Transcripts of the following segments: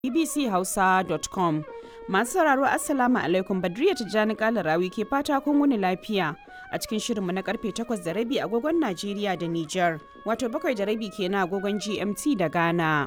bbchausa.com masu sauraro assalamu alaikum badriya tijjani kalarawi ke fata kun wuni lafiya a cikin shirinmu na karfe 8 da rabi agogon najeriya da niger wato bakwai da rabi kenan agogon gmt da ghana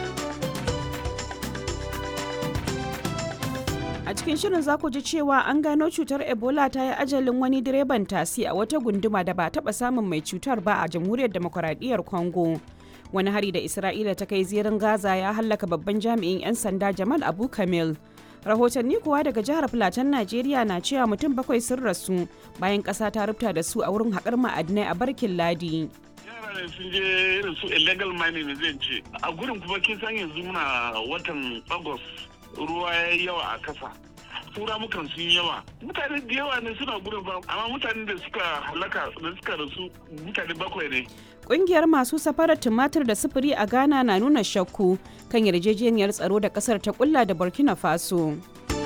a cikin shirin za ku ji cewa an gano cutar ebola ta yi ajalin wani direban tasi a wata gunduma da ba taba samun mai cutar ba a jamhuriyar demokuraɗiyyar congo wani hari da isra'ila ta kai zirin gaza ya hallaka babban jami'in 'yan sanda jamal abu kamil rahotanni kuwa daga jihar Filatan najeriya na cewa mutum bakwai sun rasu bayan ƙasa ta rubuta da su a wurin haƙar ma'adinai a barkin ladi yara sun je irin su illegal mining zai ce a gurin kuma kin san yanzu muna watan august ruwa ya yi yawa a kasa tura mukan sun yawa mutane da yawa ne suna gurin ba amma mutane da suka halaka da suka rasu mutane bakwai ne Ƙungiyar masu safarar tumatir da sufuri a Ghana na nuna shakku kan yarjejeniyar tsaro da ƙasar ta kulla da Burkina Faso.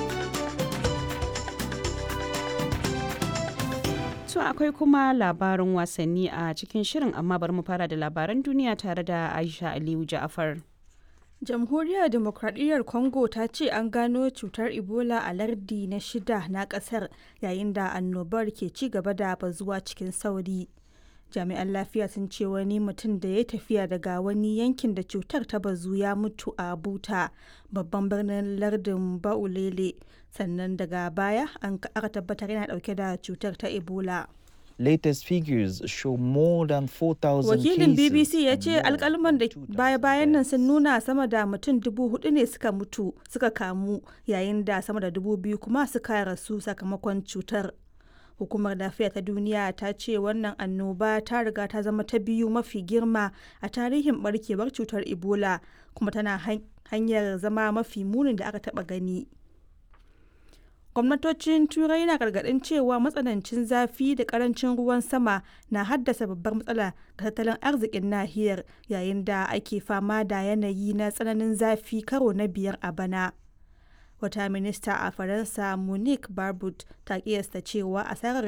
To akwai kuma labarin wasanni a cikin shirin amma bari mu fara da labaran duniya tare da Aisha Aliyu Ja'afar. jamhuriyar demokradiyyar congo ta ce an gano cutar ebola a lardi na shida na kasar yayin da annobar ke ci gaba da bazuwa cikin sauri jami'an lafiya sun ce wani mutum da ya tafiya daga wani yankin da cutar ta bazu ya mutu a buta babban birnin lardin baulele sannan daga baya an aka tabbatar yana dauke da cutar ta ebola latest figures show more than 4,000 wakilin bbc ya ce alkalman da baya-bayan nan sun nuna sama da mutum dubu hudu ne suka mutu suka kamu yayin da sama da dubu biyu kuma suka rasu sakamakon cutar hukumar lafiya ta duniya ta ce wannan annoba ta riga ta zama ta biyu mafi girma a tarihin barkewar cutar ebola kuma tana hanyar zama mafi munin da aka taba gani gwamnatocin turai na gargadin cewa matsanancin zafi da karancin ruwan sama na haddasa babbar matsala ga tattalin arzikin nahiyar yayin da ake fama da yanayi na tsananin zafi karo na biyar a bana wata minista a faransa monique barbut ta kiyasta cewa asarar